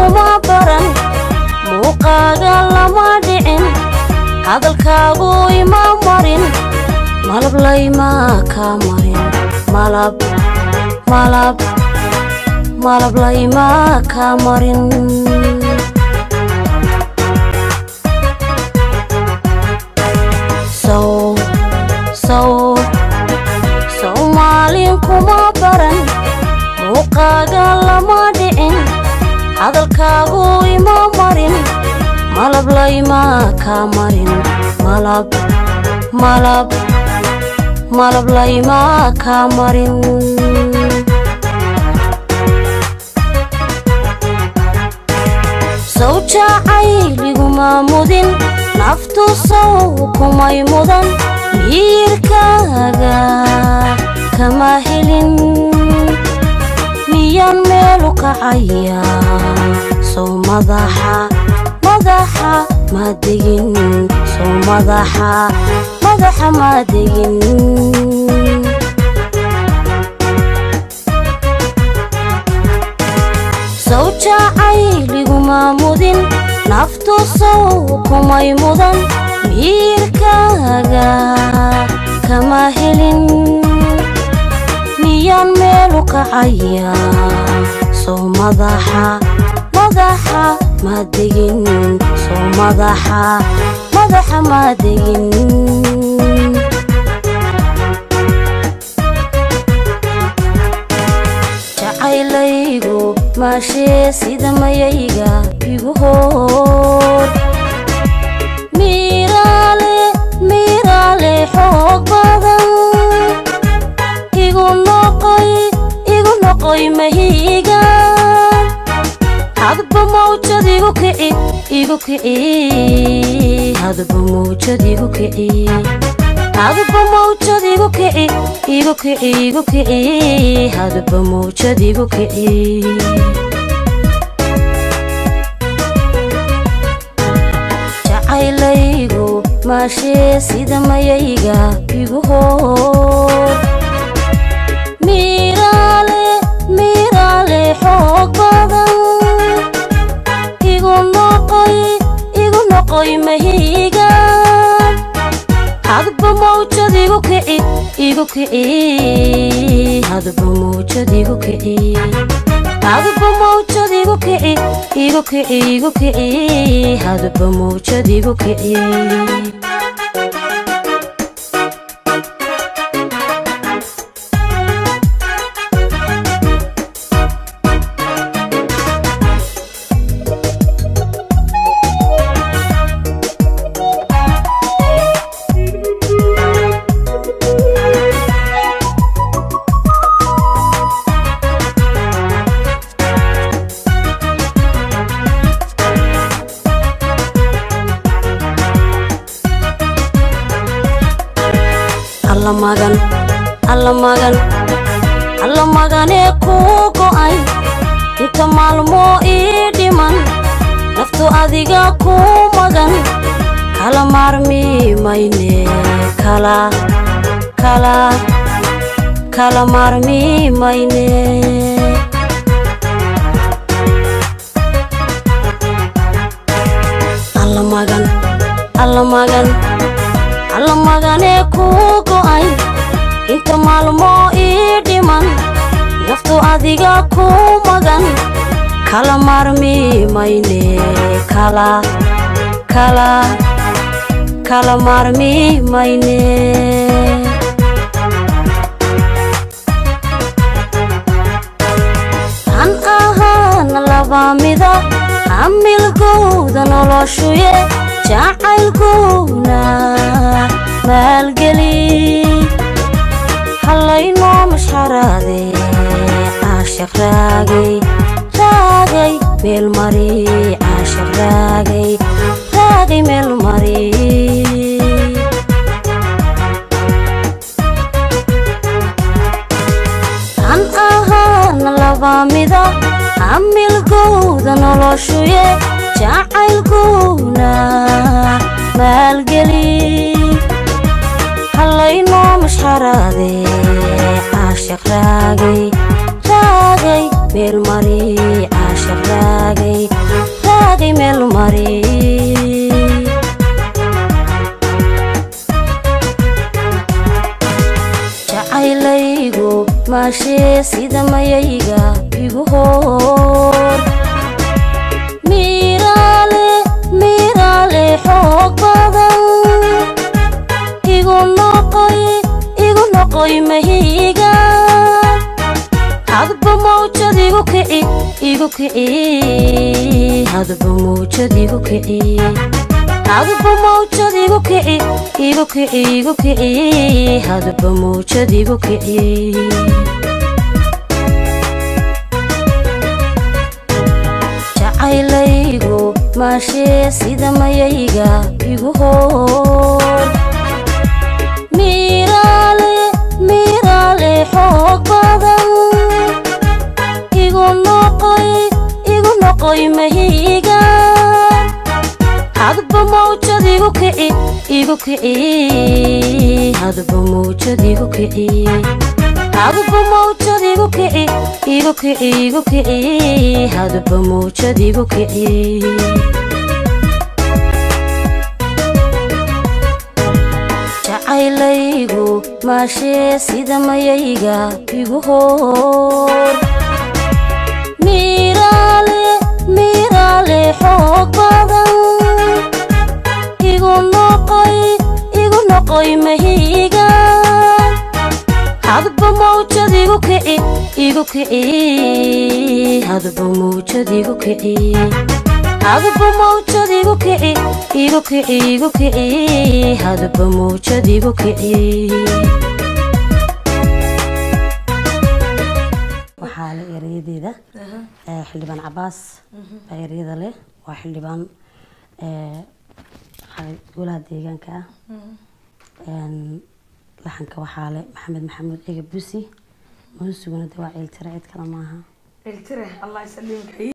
kuma baran muuqaaga lama dhicin hadalkaagu ima marin malab laymaa kaa marin malab malab malab laymaa kaa marin sow sow soomaalin kuma baran muuqaaga lama dhicin hadalkaagu ima marin malab laymaa kaa marin malab malab malab laymaa kaa marin sow jacayliguma mudin naftu sow kumay mudan miirkaaga kama helin miyaan meelu kacaya sow madaxa madaxa ma degin sow madaxa madaxa ma degin sow jacayliguma mudin naftu sow kumay mudan miirkaaga kama helin miyaan meelu kacaya sow madaxa madaxa ma degin sow madaxa madaxa ma degin jacaylaygu maashee sida mayayga igu hoor miiraale miiraale xoog badan igu noqoy igu noqoy mahiiga hadba mawjad igu kici igu kici hadba mawjad igu kici hadba mawjad igu kici igu kici igu kici hadba mawjad igu kici jacaylaygu maashee sida mayayga igu hoor miiraale miiraale xoog badan igu noqoy igu noqoy mahiiga hadba mawjad igu kici igu kici hadba mawjad igu kici hadba mawjad igu kici igu kici igu kici hadba mawjad igu kici alla magan alla magan alla maganee kuu go'ay inta maalmoo ii dhiman naftu adiga kuu magan kala maarmi mayne kala kala kala maarmi mayne alla magan alla magan alla maganee kuu go'ay inta maalmoo ii dhiman naftu adiga kuu magan kala maarmi mayne kala kala kala maarmi mayne han ahaana laba mida hamilgowda noloshuye jacaylkuna maalgeli hallaynoo mashxaraade caashaq raagay raagay meel mari caashaq raagay raagay meel mari han ahaana laba mida hamilgowda noloshuye jacaylkuna maalgeli hallaynoo mashxaraade caashaq raagay raagay meel mari caashaq raagay maashee sida mayayga igu hoor miiraale miiraale xoog badan igu noqoy igu noqoy mahiga hadba mawjad igu kici igu kici hadba mawjad igu kici hadba mawjad igu kici igu kici igu kici hadba mawjad igu kici jacaylaygu maashee sida mayayga igu hoor miiraale miiraale xoog badan igu noqoy igu noqoy mahiga hadba mawjad igu kici igu kici hadba mawjad igu kici hadba mawjad igu kici igu kici igu kici hadba mawjad igu kici jacaylaygu maashee sida mayayga igu hoor miiraale miiraale xoog badan igu noqoy igu noqoy mahiga hadba mawjad igu kici igu kici hadba mawjad igu kici hadba mawjad igu kici igu kici igu kici hadba mawjad igu kici waxaa le erayadeeda ee, xildhibaan cabaas baa ereyada leh waa xildhibaan ee, xalay golaha deegaanka ah Een, laxanka waxaa le maxamed maxamuud ega busi muusuguna de waa ciiltira cid kale maaha التره الله يسلمك